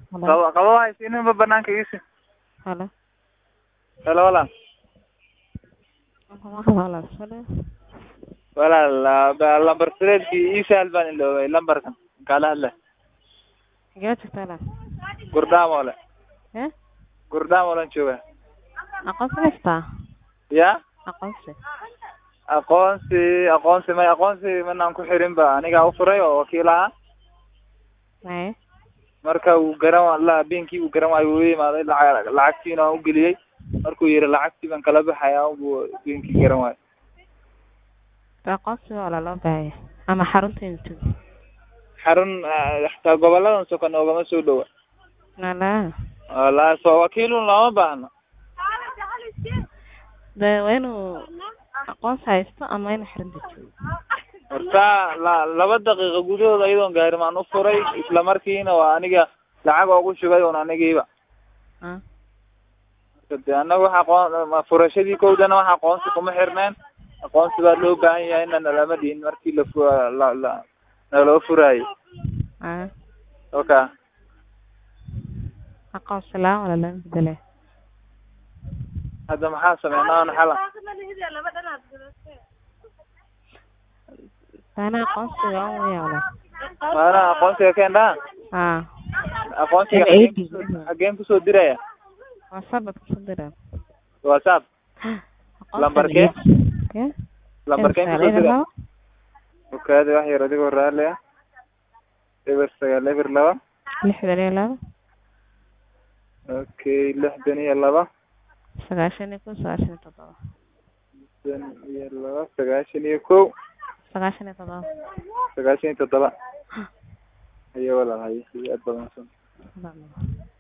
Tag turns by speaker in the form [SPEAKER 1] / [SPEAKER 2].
[SPEAKER 1] Hello.
[SPEAKER 2] qabo qabo haysiininba banaanka iisi
[SPEAKER 1] Hello.
[SPEAKER 2] helo walaal
[SPEAKER 1] Walaal, hello.
[SPEAKER 2] walaal ah, lambar sideedkii ii sahal baan iloobay lambarkan kala hadla
[SPEAKER 1] Xagee joogtaa walaal?
[SPEAKER 2] gurdaamoole
[SPEAKER 1] Eh?
[SPEAKER 2] gurdaamolan jooga
[SPEAKER 1] Aqoonsi haystaa?
[SPEAKER 2] ya
[SPEAKER 1] Aqoonsi.
[SPEAKER 2] aqoonsi aqoonsi may aqoonsi manaan ku xirin ba anigaa u furay oo wakiil ahaa
[SPEAKER 1] Maye.
[SPEAKER 2] marka uu garan wa- la beenkii uu garan waayo uu imaaday lacag lacagtiina aan u geliyey markuu yihi lacagtii baan kala baxaya buu beenkii garan waayo
[SPEAKER 1] Aqoonsi waa loo baahan yahay. Ama xarunta intuu.
[SPEAKER 2] xarun ah, xataa goboladan soka noogama soo dhowa
[SPEAKER 1] Nala.
[SPEAKER 2] walahi soo wakiilun lama baahno
[SPEAKER 1] De waa inuu aqoonsi haysto ama inuu xarunta joogo.
[SPEAKER 2] marka la laba daqiiqo gudahood ayadoon gaarin aan u furay isla markiina waa aniga lacag oogu shubay un anigiiba
[SPEAKER 1] Ah.
[SPEAKER 2] marka de annaga waxa aqoon ma- furashadii kowdana wax aqoonsi kuma xirneen aqoonsi baa loo baahan yahay ina nalama dhihin markii la fu la la naloo furaayey
[SPEAKER 1] Ah.
[SPEAKER 2] oka
[SPEAKER 1] Aqoonsi la wala la bedele.
[SPEAKER 2] hadda maxaa sameynaa aan xala
[SPEAKER 1] Sana aqoonsi waa un weyaa walaal.
[SPEAKER 2] maana aqoonsiga keendhaa
[SPEAKER 1] Ah.
[SPEAKER 2] aqoonsiga
[SPEAKER 1] Ama
[SPEAKER 2] xageen
[SPEAKER 1] ID.
[SPEAKER 2] kusoo- xageen kusoo diraya
[SPEAKER 1] Waa sabab ku dira.
[SPEAKER 2] whatsapp
[SPEAKER 1] Aqoonsi
[SPEAKER 2] Lambarkee?
[SPEAKER 1] Yeah.
[SPEAKER 2] lambarkeen kusoo dira okaadi wax yar adigoo raalli ah eber sagaal eber laba
[SPEAKER 1] lixdan iyo laba
[SPEAKER 2] okay lixdan iyo laba
[SPEAKER 1] sagaashan iyo kow sagaashan iyo toddoba
[SPEAKER 2] lixdan iyo laba sagaashan iyo kow
[SPEAKER 1] sagaashan iyo toddoba
[SPEAKER 2] sagaashan iyo toddoba haye walaal haye aad badan
[SPEAKER 1] Toddoba.